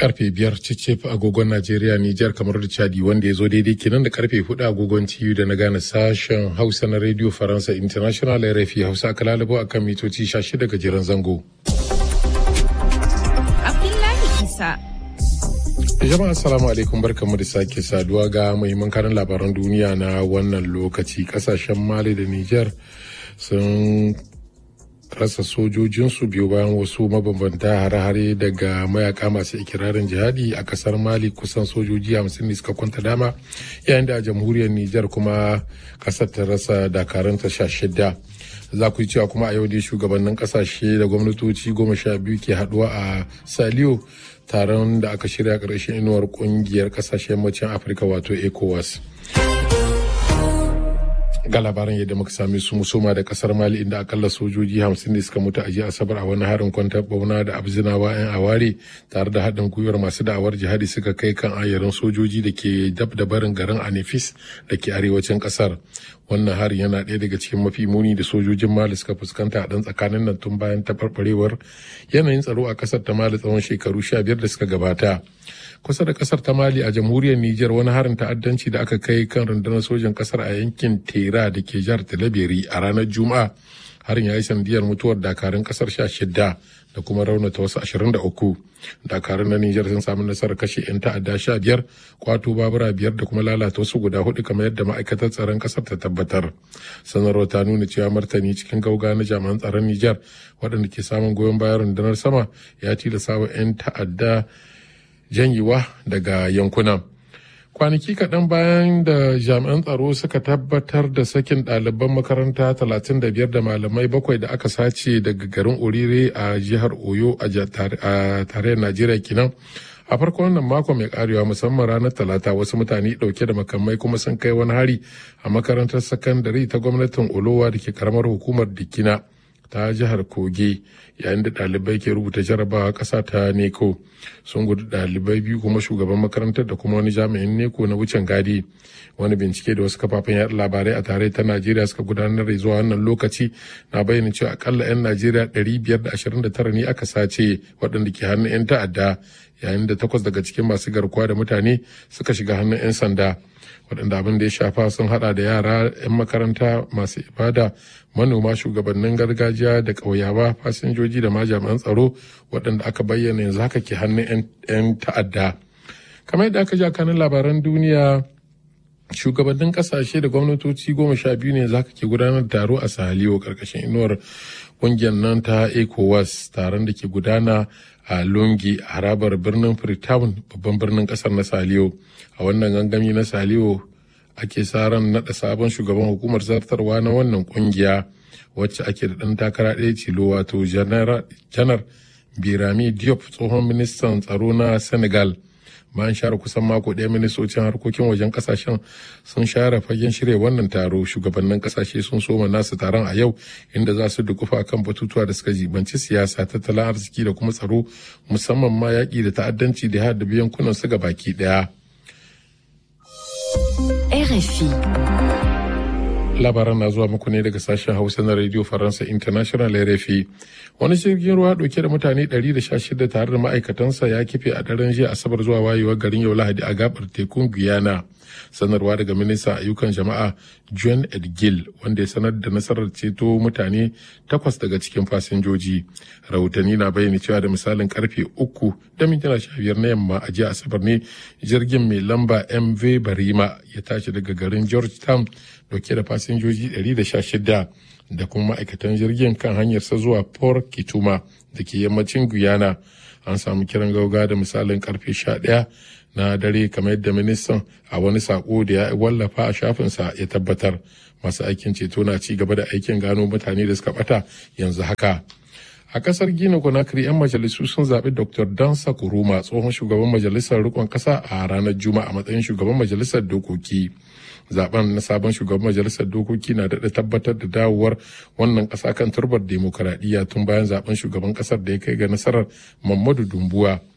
karfe biyar cicif agogon Najeriya Nijar kamar da Chadi wanda ya zo daidai kenan da karfe hudu agogon TU da na gane sashen Hausa na Radio Faransa International RFI Hausa aka lalabo akan mitoci 16 gajeren zango. Abdullahi Isa. Jama'a assalamu alaikum barkamu da sake saduwa ga muhimman karin labaran duniya na wannan lokaci kasashen Mali da Nijar sun rasa sojojinsu biyu bayan wasu mabambanta hare-hare daga mayaka masu ikirarin jihadi a kasar mali kusan sojoji hamsin ne suka kwanta dama yayin da a jamhuriyar nijar kuma kasar ta rasa dakaranta sha shida za ku yi cewa kuma a yau dai shugabannin kasashe da gwamnatoci goma sha biyu ke haduwa a saliyo taron da aka shirya ƙarshen inuwar kungiyar kasashen yammacin afirka wato ecowas ga labaran yadda muka sami su musoma da kasar mali inda akalla sojoji hamsin ne suka mutu a jiya asabar a wani harin kwantar bauna da abzinawa yan aware tare da haɗin gwiwar masu da'awar jihadi suka kai kan ayarin sojoji da ke dab da barin garin anifis da ke arewacin kasar wannan harin yana ɗaya daga cikin mafi muni da sojojin mali suka fuskanta a ɗan tsakanin nan tun bayan taɓarɓarewar yanayin tsaro a ƙasar ta mali tsawon shekaru sha biyar da suka gabata kusa da kasar ta mali a jamhuriyar niger wani harin ta'addanci da aka kai kan rundunar sojan kasar a yankin tera da ke jihar talabiri a ranar juma'a harin ya yi sanadiyar mutuwar dakarun kasar sha shida da kuma raunata wasu ashirin da uku dakarun na niger sun samu nasarar kashe 'yan ta'adda sha biyar kwato babura biyar da kuma lalata wasu guda hudu kamar yadda ma'aikatar tsaron kasar ta tabbatar sanarwar ta nuna cewa martani cikin gauga na jami'an tsaron niger waɗanda ke samun goyon bayan rundunar sama ya tilasa wa 'yan ta'adda janyewa daga yankunan. Kwanaki kaɗan bayan da jami'an tsaro suka tabbatar da sakin ɗaliban makaranta 35 da malamai bakwai da aka sace daga garin Orire a jihar Oyo a tarayyar Najeriya kenan. A farko wannan mako mai karewa musamman ranar Talata wasu mutane ɗauke da makamai kuma sun kai wani hari a makarantar sakandare ta gwamnatin Olowa da ke karamar hukumar Dikina. ta jihar kogi yayin da ɗalibai ke rubuta jarabawa ƙasa ta neko sun gudu ɗalibai biyu kuma shugaban makarantar da kuma wani jami'in neko na wucin gadi wani bincike da wasu kafafen yaɗa labarai a tare ta najeriya suka gudanar da zuwa wannan lokaci na bayyana cewa akalla 'yan najeriya 529 ne aka sace waɗanda ke hannun 'yan ta'adda yayin da takwas daga cikin masu garkuwa da mutane suka shiga hannun 'yan sanda waɗanda abin da ya shafa sun hada da yara 'yan makaranta masu ibada manoma shugabannin gargajiya da ƙauyawa fasinjoji da ma jami'an tsaro waɗanda aka bayyana yanzu haka ke hannun 'yan ta'adda kamar yadda aka ji kanin labaran duniya shugabannin kasashe da gwamnatoci goma sha biyu ne zaka ke gudanar da taro a sahaliyo karkashin inuwar kungiyar nan ta ecowas taron da ke gudana a lungi a harabar birnin freetown babban birnin kasar na saliyo a wannan gangami na saliyo ake sa ran naɗa sabon shugaban hukumar zartarwa na wannan kungiya wacce ake da ɗan takara ɗaya tilo wato janar birami diop tsohon ministan tsaro na senegal bayan share kusan mako ɗaya ministocin harkokin wajen kasashen sun share fagen shirya wannan taro shugabannin kasashe sun soma nasu taron a yau inda za su dukufa kan batutuwa da suka jibanci siyasa tattalin arziki da kuma tsaro musamman ma yaƙi da ta'addanci da haɗa yankunan su baki ɗaya. RFI labaran na zuwa muku ne daga sashen hausa na radio faransa international rfi wani jirgin ruwa dauke da mutane 116 tare da ma'aikatansa ya kife a daren jiya asabar zuwa wayewar garin yau lahadi a gabar tekun guyana sanarwa daga ministan ayyukan jama'a john edgil wanda ya sanar da nasarar ceto mutane takwas daga cikin fasinjoji rahotanni na bayyana cewa da misalin karfe uku da mintuna sha biyar na yamma a jiya asabar ne jirgin mai lamba mv barima ya tashi daga garin georgetown dauke da fasinjoji 116 da kuma ma'aikatan jirgin kan hanyarsa zuwa port kituma da ke yammacin guyana an samu kiran gauga da misalin karfe 11 na dare kamar yadda ministan a wani sako da ya wallafa a shafinsa ya tabbatar masu aikin ceto na ci gaba da aikin gano mutane da suka bata yanzu haka a kasar gina conakry 'yan majalisu sun zaɓi dr dansa kuruma tsohon shugaban majalisar rikon ƙasa a ranar juma'a a matsayin shugaban majalisar dokoki zaben na sabon shugaban majalisar dokoki na daɗa tabbatar da dawowar wannan ƙasa kan turbar demokuraɗiyya tun bayan zaben shugaban ƙasar da ya kai ga nasarar mamadu dumbuwa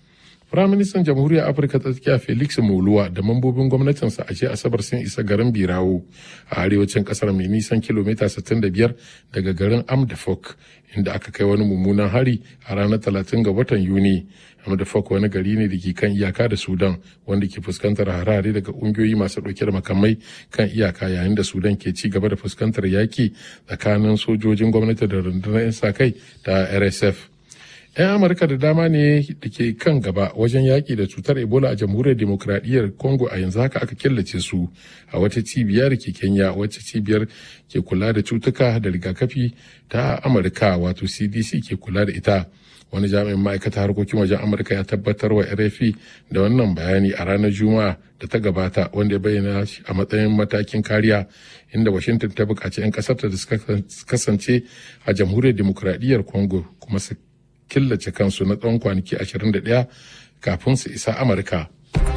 Firaministan Jamhuriyar Afirka ta tsakiya Felix Moluwa da mambobin gwamnatinsa a jiya Asabar sun isa garin Birawo a arewacin kasar mai nisan kilomita 65 daga garin Amdafok inda aka kai wani mummunan hari a ranar 30 ga watan Yuni. Amdafok wani gari ne da ke kan iyaka da Sudan wanda ke fuskantar harare daga ƙungiyoyi masu ɗauke da makamai kan iyaka yayin da Sudan ke ci gaba da fuskantar yaki tsakanin sojojin gwamnati da rundunar 'yan sa-kai ta RSF. 'yan amurka da dama ne da ke kan gaba wajen yaƙi da cutar ebola a jamhuriyar demokradiyyar congo a yanzu haka aka killace su a wata cibiya da ke kenya wacce cibiyar ke kula da cutuka da rigakafi ta amurka wato cdc ke kula da ita wani jami'in ma'aikata harkokin wajen amurka ya tabbatar wa rfi da wannan bayani a ranar juma'a da ta gabata wanda ya bayyana shi a matsayin matakin kariya inda washington ta buƙaci 'yan ƙasar da suka kasance a jamhuriyar demokradiyyar congo kuma su killace kansu na tsawon kwanaki 21 kafin su isa amurka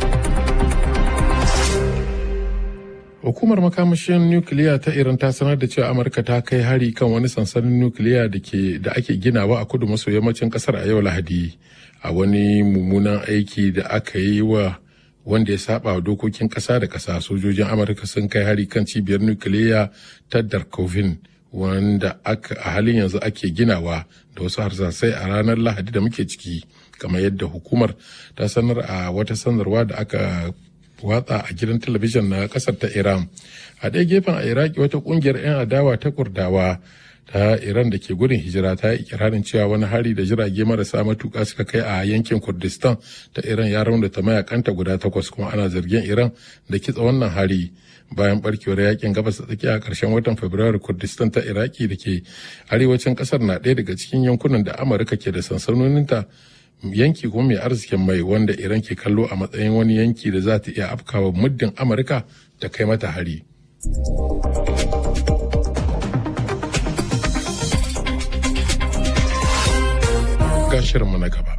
hukumar makamashin nukiliya ta iran ta sanar da cewa amurka ta kai hari kan wani sansanin nukiliya da ke da ake ginawa a kudu maso yammacin kasar a yau lahadi a wani mummunan aiki da aka yi wa wanda ya saba wa dokokin kasa da kasa sojojin amurka sun kai hari kan cibiyar nukiliya ta darkovin wanda aka a halin yanzu ake ginawa da wasu harsasai a ranar lahadi da muke ciki kamar yadda hukumar ta sanar a wata sanarwa da aka watsa a gidan talabijin na kasar ta iran a ɗaya gefen a iraki wata ƙungiyar 'yan adawa ta kurdawa ta iran da ke gudun hijira ta yi ikirarin cewa wani hari da jirage marasa matuƙa suka kai a yankin kurdistan ta iran ya raunata mayakanta guda takwas kuma ana zargin iran da kitsa wannan hari bayan barkewar yakin gabas da tsakiya a ƙarshen watan fabrairu kurdistan ta iraki da ke arewacin ƙasar na ɗaya daga cikin yankunan da amurka ke da sansanoninta yanki kuma mai arzikin mai wanda iran ke kallo a matsayin wani yanki da za ta iya afkawa muddin amurka ta kai mata hari ga shirinmu na gaba